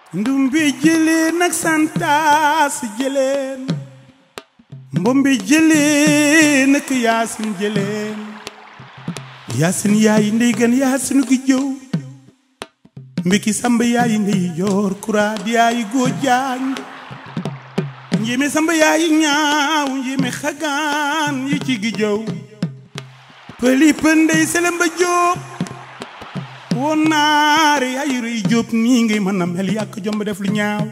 ndumbi jëleen ak santaas jëleen mbombi jëleen ak yaasin jëleen yaasin yaayi ndey gan yaasin gi jëw mbiki samba yaayi ndey joor kuraad yaayi góor jaañ njéeme samba yaayi ñaaw njéeme xagaan yi ci gi jëw pëli pëndey selemba jóob woon naare yaayi rëy jóob nii ngay mën a mel yàq jomb def lu ñaaw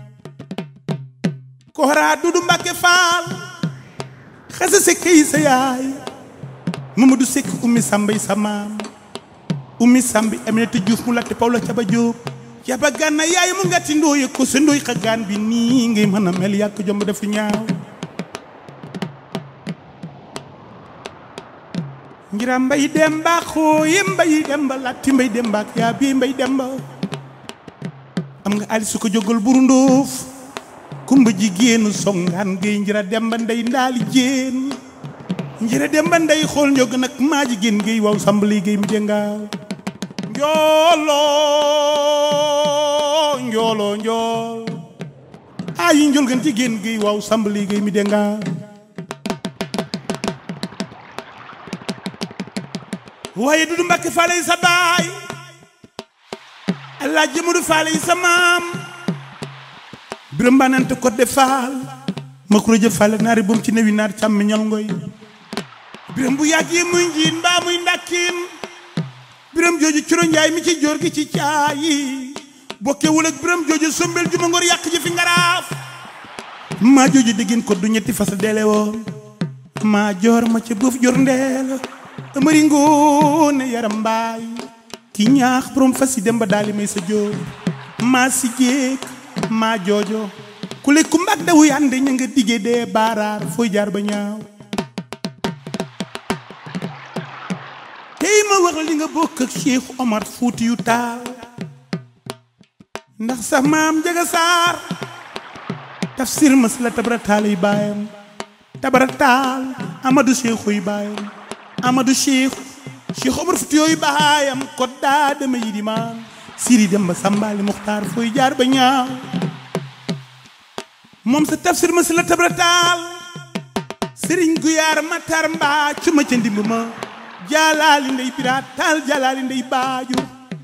koraa dudu mbàkke faal xasa sekk yi sa yaay Mamadou Seck ummi sambay sa maam ummi sambi Aminata Diouf mu latte Pawla caba jóob caba gànna yaay mu ngati ndooye ko sa ndooy xagaan bi nii ngay mën a mel yàq jomb def lu ñaaw ngira mbay demba xooye mbay demba latti mbay demba ak yaa bii mbay demba am nga ali su ko jógal buru ndóof kumba jigéenu songaan ngay njira demba ndey ndaali jéen njira demba ndey xool njog nag maa jigéen ngay waw sambali ngay mi dengaaw njoolo njoolo njool ayi njol gan jigéen ngay waw sambali ngay mi dengaaw waaye dudu mbàkke faale yi sa baay allah jëmadu faale yi sa maam biram banante ko de faal ma kuro jë faale naari boom ci newi naar càmmi ñal ngoy biram bu yàggee muy njiin mbaa muy ndàkkiin biram jooju curo njaay mi ci joor gi ci caayi bokkewul ak biram jooju sombel juma ngor yàq ji fi ngaraaf maa jooju diggin ko du ñetti fas deele woon maa joor ma ca buuf jor ndeel amari ngoone yaram mbaay ki ñaax borom fas yi dem ba daali may sa jóor maa si jéeg maa joojo ku le ku mbag dawu yande ña nga digge dee baaraar fooy jaar ba ñaaw tey ma wax li nga bokk ak Cheikh Omar Fuuti yu taal ndax sax maam jaga saar tafsir mas la tabara taal yi baayam tabara taal Amadou Cheikh yi baayam Amadou Cheikh Cheikh Omar Fuuti yooyu baayam ko daa dama yi di maan siri dem ba sambali muxtaar fooy jaar ba ñaaw moom sa tafsir ma si la tabrataal sëriñ guyaar matar mbaa cu ma ca ndimb ma jaalaali ndey biraat taal jaalaali ndey baaju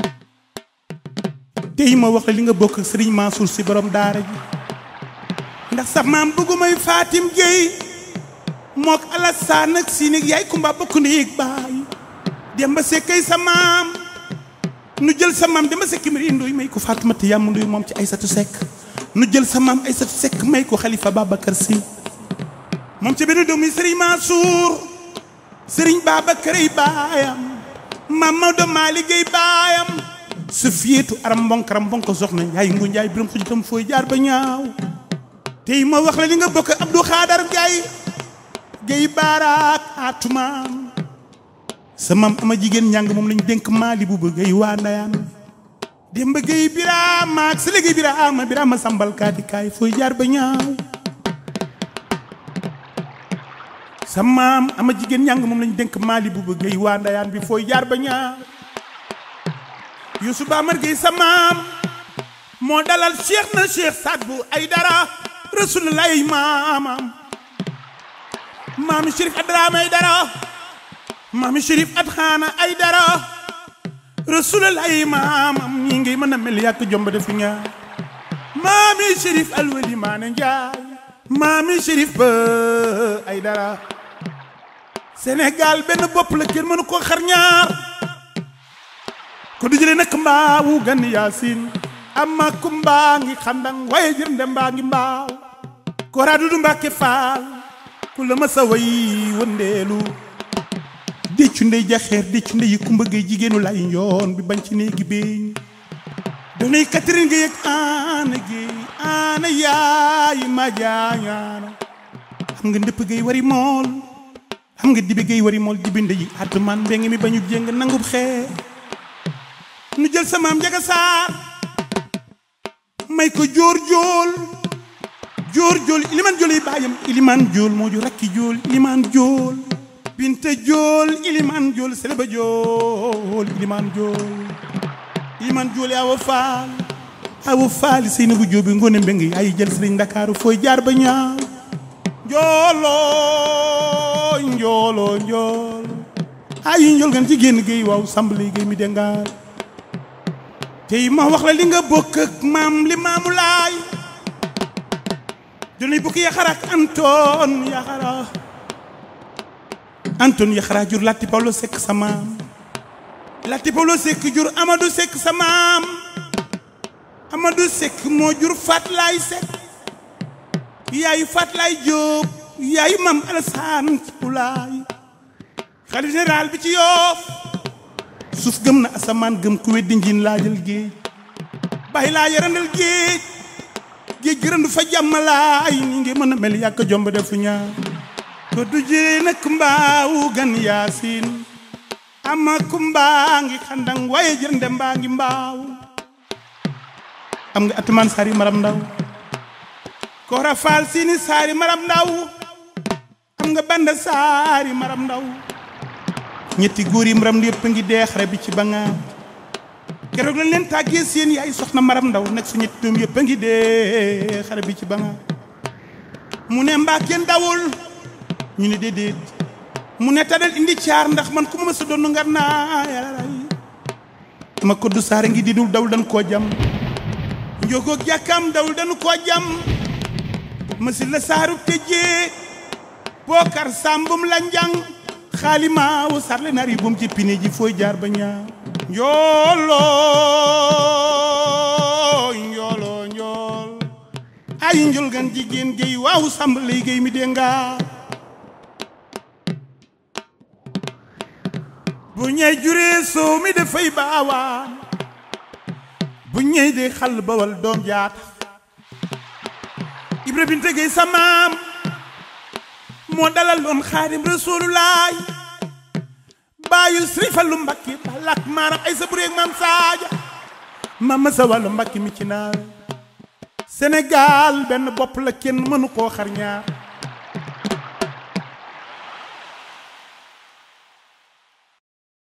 tey ma wax la li nga bokk ak sëriñ Mansour si borom daara ji ndax sax maam bëggumay Fatim Gueye mook Alassane ak si nig yaay kumba bokk na yéeg baay dem ba sekkay sa maam nu jël sa maam dama sekk mbir indooy may ko Faatumata yàmm ndoy moom ci Aysatu Sekk nu jël sa maam Aysatu Sekk may ko Xalifa Babacar Si moom ci benn doomi Sëriñ Mansour Sëriñ Babacar ay baayam maam Maodo Malick ay baayam su fiyeetu aram mbonkaram mbonko soxna yaay ngu njaay biram xuj tam fooy jaar ba ñaaw tey ma wax la li nga bokk Abdou Xaadar Gaye Gaye baaraak atumaan sa maam ama jigéen njàng moom lañu dénk maali bu bëgg ay waa ndayaan dem ba géey biraama ak sa léegi biraama biraama sambal kaati kaay fooy jaar ba ñaaw sa maam ama jigéen njàng moom lañu dénk maali bu bëgg ay waa ndayaan bi fooy jaar ba ñaaw Yuusu Baamar Géey sa maam moo dalal cheikh na cheikh Saad bu ay dara rasulullah maamam maami Chérif Adraame ay dara maami Chérif at xaana ay dara rasulallaahi maamam ñi ngi mën a mel yàq jomb def ñaar maami Chérif alwali maane njaay maami Chérif ba ay dara Sénégal benn bopp la kenn mënu ko xar ñaar ko du jële nak mbaawu gan yaasin amma ku mbaa ngi xandang waaye jërnde mbaa ngi mbaaw ko raadu du mbàkke faal ku la ma sa way wëndeelu déccu ndey jaxeer déccu ndey kumba gay jigéenu lay njoon bi bañ ci néegi beeñ donay Catherine Gueye ak Aana Gueye Aana yaay ma jaañaana xam nga ndëpp gay wari mool xam nga dibi gay wari mool dibi ndey atumaan mbeng mi bañu jéng nangub xee nu jël sa maam jaga saar may ko jóor jóol jóor jóol iliman jóol yi baayam iliman jóol moo ju rakki jóol iliman jóol binta jool iliman jool seleba jool iliman jool iliman jool yawa faal awu faali sëy na bu jóobi ngone mbeng ay jël sëriñ ndakaaru fooy jaar ba ñaaw njooloo njooloo njool ay njool gan ci génn géey waaw sambali géey mi dengaar tey ma wax la li nga bokk ak maam li maamu laay dunay bukki yaxara ak antoon yaxara antoon yaxara jur latti pawlo sekk sa maam latti pawlo sekk jur amadou sekk sa maam amadou sekk moo jur fatlaay sekk yaayu fatlaay jóob yaayu maam alasaan ci ulaay xalif général bi ci yoof suuf gëm na asamaan gëm ku weddi njiin laajal géej bàyyi laa yarandal géej géej gërëndu fa jàmmalaay ni ngi mën a mel yàkk jomb defu ñaar ko du jëlee nag mbaawu gan yaasin ama kumbaa ngi xandang waaye jërënde mbaa ngi mbaaw am nga atumaan saari maram ndaw koora faal siini saari maram ndaw am nga banda saari maram ndaw ñetti góor yi maram yëpp ngi dee xare bi ci bangaar keroog lañ leen tàggee seen yaay soxna maram ndaw nag su ñetti doom yëpp a ngi dee xare bi ci bangaar mu ne mbaa kenn dawul ñu ne déedéet mu ne tadal indi caar ndax man ku ma ma sa doon ngar naa yàllaay ma koddu saare ngi di dul dawul dañ koo jam njogoog jàkkaam dawul dañu koo jam ma si la saaru tëjee bookar sàmbum la njang xaalimaawu sarle nar yi bum ci pine ji fooy jaar ba ñaaw njooloo njooloo njool ay njol gan jigéen géy waaw sàmb lay géy mi dee nga bu ñey juree soow mi dafay baawaan bu ñey dee xal bawal doom jaata ibra binte géy sa maam moo dalal loon xaadim rasulullaay baayu sëriñ Fallu mbakki balak maaram ay sa bureeg maam saaja maam ma sa wàllu mbakki mi ci naawe Sénégal benn bopp la kenn mënu koo xar ñaar